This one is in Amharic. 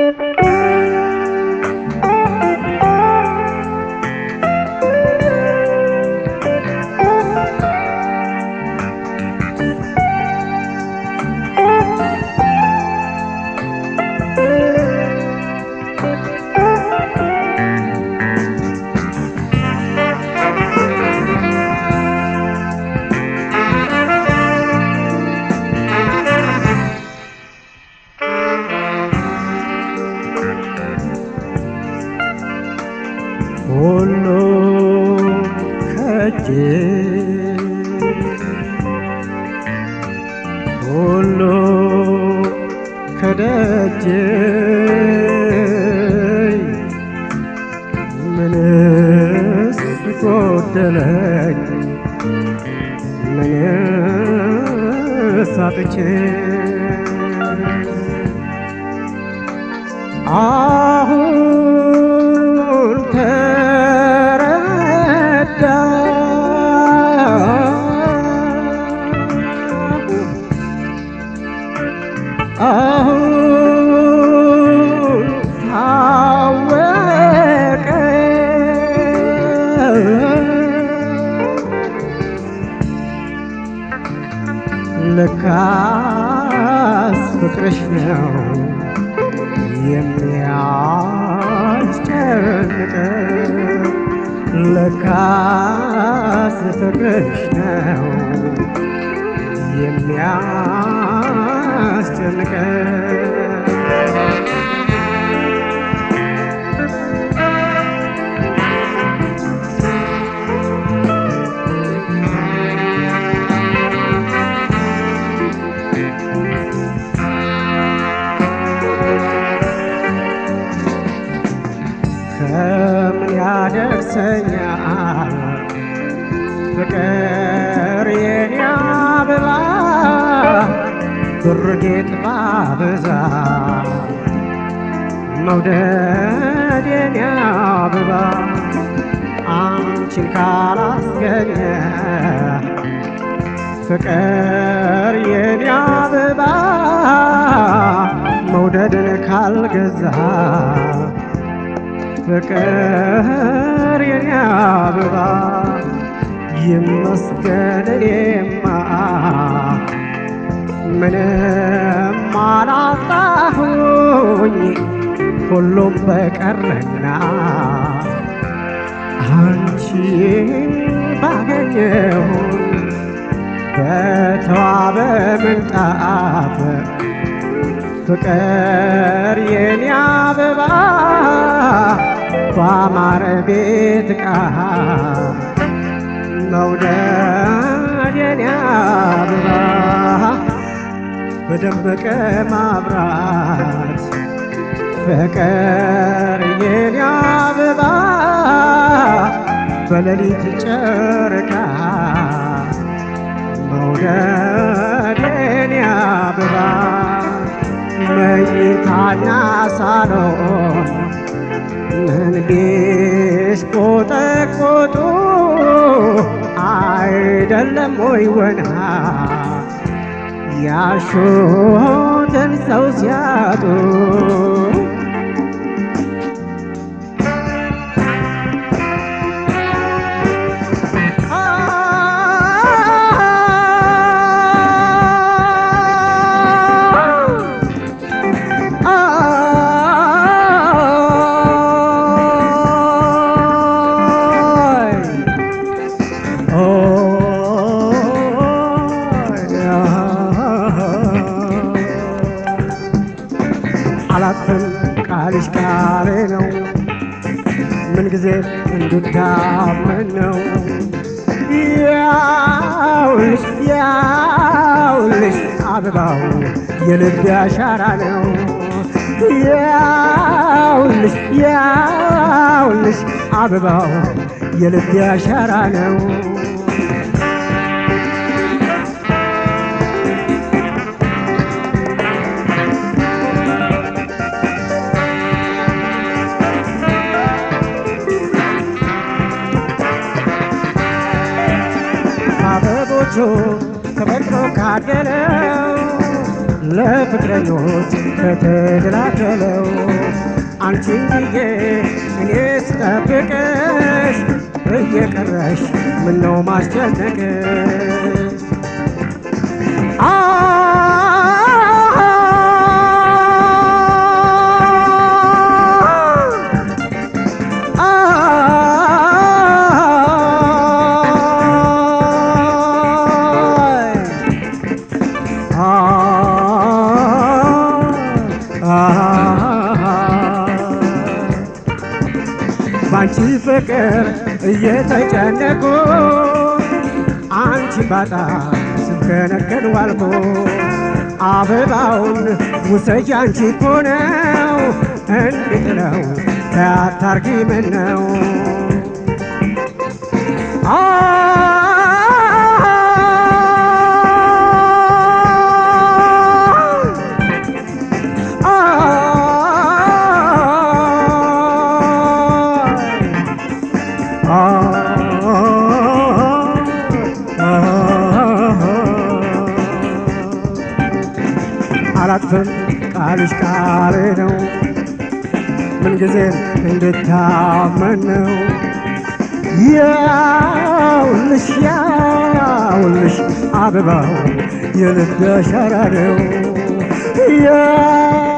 ሁሉ ከእጄ ሁሉ ከደጄ ምንስ ጎደለኝ ምንስ አጥቼ አሁን ተረዳ አሁን ታወቀ ለካስ ፍቅርሽ ነው የሚያስጨንቅ ለካስ ፍቅርሽ ነው የሚያስጨንቅ ከምን ያደርሰኛል ፍቅር የኔ አበባ ብር ጌጥ ባበዛ መውደድ የኔ አበባ አንቺን ካላስገኘ ፍቅር የኔ አበባ መውደድን ካልገዛ ፍቅር የኔ አበባ ይመስገን እኔማ ምንም አላጣሁኝ ሁሉም በቀረና አንቺን ባገኘሁኝ በተዋበ ምንጣፍ ፍቅር የኔ አበባ ባማረ ቤት ዕቃ መውደድ የኔ አበባ በደመቀ ማብራት ፍቅር የኔ አበባ በሌሊት ጨረቃ መውደድ የኔ አበባ መኝታና ሳሎን ምን ቢሽቆጠቆጡ አይደለም ወይ ወና ያሹትን ሰው ሲያጡ አላፍም ቃልሽ ቃሌ ነው ምንጊዜ እንድታመን ነው ያውልሽ ያውልሽ አበባው የልብ አሻራ ነው ያውልሽ ያውልሽ አበባው የልብ አሻራ ነው አበቦቹ ተፈጥሮ ካደለው ለፍቅረኞች ከተደላደለው አንቺን ብዬ እኔ ስጠብቅሽ እየቀረሽ ምነው ማስጨነቅሽ ባንቺ ፍቅር እየተጨነቁ አንቺ ባጣ ስከነከን ዋልኩ አበባውን ውሰጂ አንቺ እኮ ነው እንዴት ነው ታታርጊ ምን ነው አላጥፍም ቃልሽ ቃል ነው ምንጊዜም እንድታመን ነው ያውልሽ ያውልሽ አበባው የልብ አሻራ ነው